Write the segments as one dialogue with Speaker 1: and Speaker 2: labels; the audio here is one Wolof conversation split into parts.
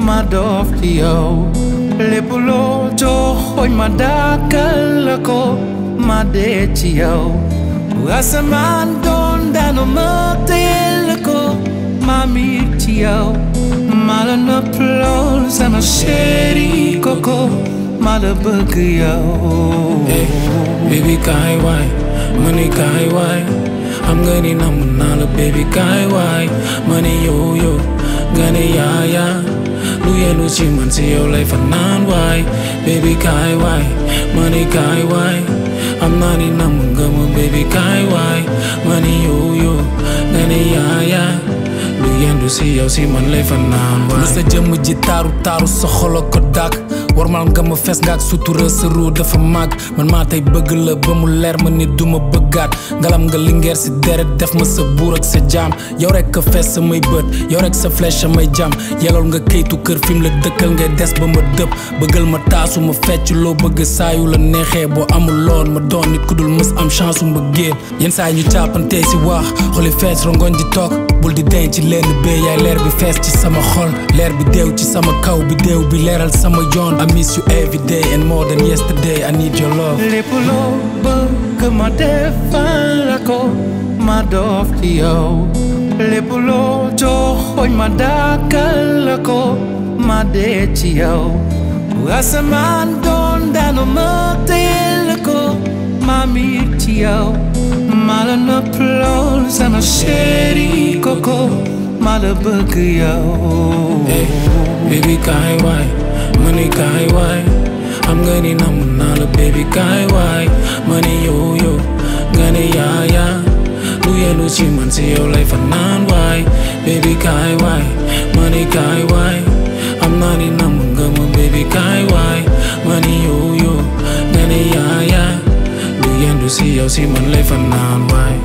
Speaker 1: ma doof ci yow lépp loo joxoñ ma dàkkal la ko ma dee ci yow bu asamaan doon daanu ma teel la ko ma miir ci yow ma la nëpp lool sama chéri koko ma la bëgg yow
Speaker 2: Hey, baby kaay waay ma ne kaay waay xam nga ni namm naa la baby kaay waay ma ne yow yow nga ne yaa yaa lu yenu ci man si yow lay fanaan waay baby kaay waay ma ne kaay waay xam naa ni namm nga ma baby kaay waay ma ne yow yow nga ne yaa yaa lu yendu si yow si man lay fanaan waay lu sa jëmm ji taaru taaru sa xolo ko dàkk warmal nga ma fees nga ak sutura sa ruu dafa màgg man maa tey bëgg la ba mu leer ma ni duma bëggaat ngalam nga lingeer si deret def ma sa buur ak sa jaam yow rek ka fees samay bët yow rek sa flèche samay jam yelal nga kayitu kër fi mu la dëkkal ngay des ba ma dëpp bëggal ma taasu ma fecc loo bëgg saayu la neexee boo amul loon ma doon nit ku dul mës am chance u mbëggeel yenn saa yi ñu càppantee si wax xoli fees rongoñ di toog bul di denc ci lenn bee yaay leer bi fees ci sama xol leer bi deew ci sama kaw bi deew bi leeral sama yoon I miss you every day and more than yesterday I need your love
Speaker 1: lépp loo bëgg ma defal la ko ma doof ci yow lépp loo joxoñ ma dàkkal la ko ma dee ci yow bu asamaan doon daanu ma teel la ko ma miir ci yow ma la nëpp lool sama chéri koko ma la bëgg yow
Speaker 2: Hey, baby kaay waay ma ne kaay waay xam nga ni namm naa la baby kaay waay ma ne yow yow nga ne yaa yaa lu yenu ci man si yow lay fanaan waay baby kaay waay ma ne kaay waay xam naa ni namm nga ma baby kaay waay ma ne yow yow nga ne yaa yaa lu yendu si yow si man lay fanaan waay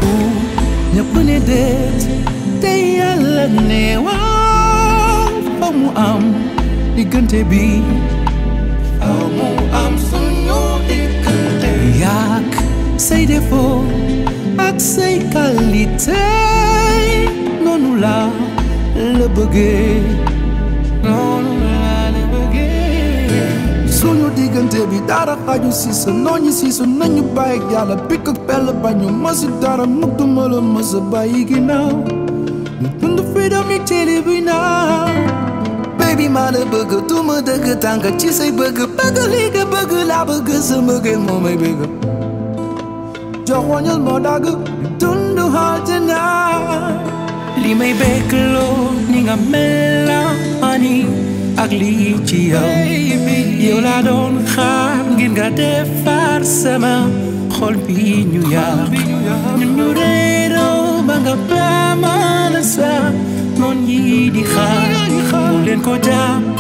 Speaker 1: ñëpp ne déet te yàlla ne waaw fa mu am diggante bi faw mu am suñu diggante yàq say défaut ak say qualité noonu la la bëggee noonu la la bëggee suñu diggante bi dara xaju si sa nooñi si sa nañu bàyyi ak yàlla pikk ak pell bañu masi dara mukk duma la mësa bàyyi ginnaaw ñu dund freedom yi téere bi naaw baby maa la bëgg duma dëgg tànk ci say bëgg bëgg li nga bëgg laa bëgg sa mbëggeel moo may bëgg jox wañal moo dagg dund àjjana li may bëgg loo ni nga mel ani ak lii ci yow yow laa doon xaar ngir nga defar sama xol bi ñu yàq ñun ñu réeroo ba nga baamala sa noon yi di xaar mu leen ko jàpp